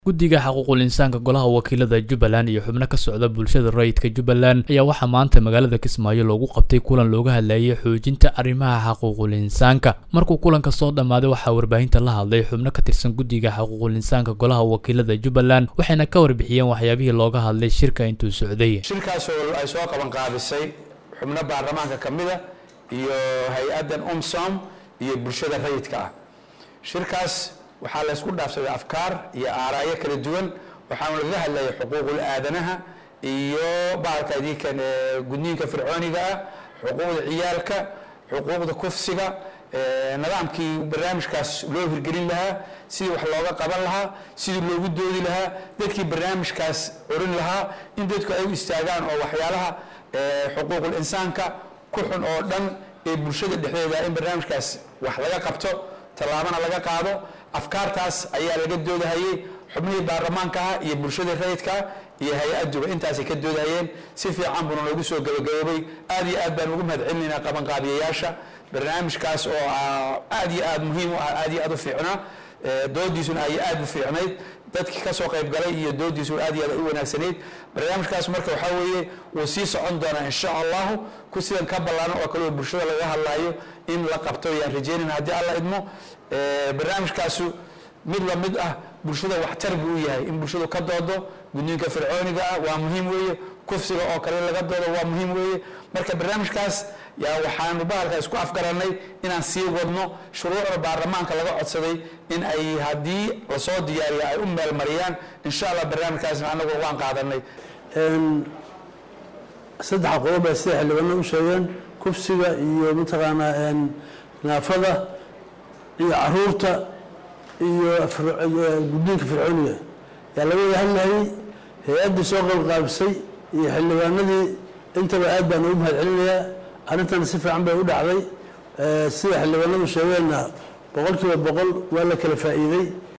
guddiga xuquuqul insaanka golaha wakiilada jubbaland iyo xubno ka socda bulshada rayidka jubbaland ayaa waxaa maanta magaalada kismaayo loogu qabtay kulan looga hadlayay xoojinta arrimaha xuquuqul insaanka markuu kulanka soo dhammaaday waxaa warbaahinta la hadlay xubno ka tirsan guddiga xuquuqul insaanka golaha wakiilada jubbaland waxayna ka warbixiyeen waxyaabihii looga hadlay shirka intuu socday shirkaasoo ay soo qaban qaadisay xubno baarlamaanka ka mida iyo hay-addan umsom iyo bulshada rayidka ah shirkaas waxaa la isku dhaafsaday afkaar iyo aaraayo kala duwan waxaana laga hadlayay xuquuqul aadanaha iyo bahalka idinkan gudniinka fircooniga ah xuquuqda ciyaalka xuquuqda kufsiga nidaamkii barnaamijkaas loo hirgelin lahaa sidii wax looga qaban lahaa sidii loogu doodi lahaa dadkii barnaamijkaas curin lahaa in dadku ay u istaagaan oo waxyaalaha xuquuqul insaanka ku xun oo dhan ee bulshada dhexdeeda in barnaamijkaas wax laga qabto tallaabana laga qaado afkaartaas ayaa laga doodahayey xubnihii baarlamaanka ah iyo bulshada rayidka iyo hay-aduba intaasay ka doodahayeen si fiican buuna noogu soo gabagaboobay aad iyo aad baan ugu mahad celinaynaa qabanqaabiyayaasha barnaamijkaas oo aad iyo aad muhiim u ah aad iyo aad u fiicnaa doodiisuna ay aad u fiicnayd dadkii kasoo qayb galay iyo doodiisuna aad iyo aad u wanaagsanayd barnaamijkaas marka waxaa weeye wuu sii socon doonaa insha allahu ku sidan ka ballaaran oo kale oo bulshada laga hadlaayo in la qabto yaan rajeynayna haddii alla idmo barnaamijkaasu mid la mid ah bulshada waxtar buu u yahay in bulshadu ka doodo gudniinka fircooniga ah waa muhiim weeye kufsiga oo kale laga doodo waa muhiim weeye marka barnaamijkaas yaa waxaanu bahalka isku afgaranay inaan sii wadno shuruucda baarlamaanka laga codsaday in ay haddii lasoo diyaariyo ay u meelmariyaan insha allah barnaamijkaasna anagu waan qaadanay saddexa qodob bay sida xildhibaano u sheegeen kufsiga iyo mataqaanaa naafada iyo caruurta iyo guddiinka fircooniga yaa laga wada hadlayay hay-addii soo qalqaabisay iyo xildhibaanadii intaba aad baan ugu mahad celinayaa arrintan si fiican bay u dhacday sida xildhibaanadu sheegeenna boqol kiiba boqol waa la kala faa'iiday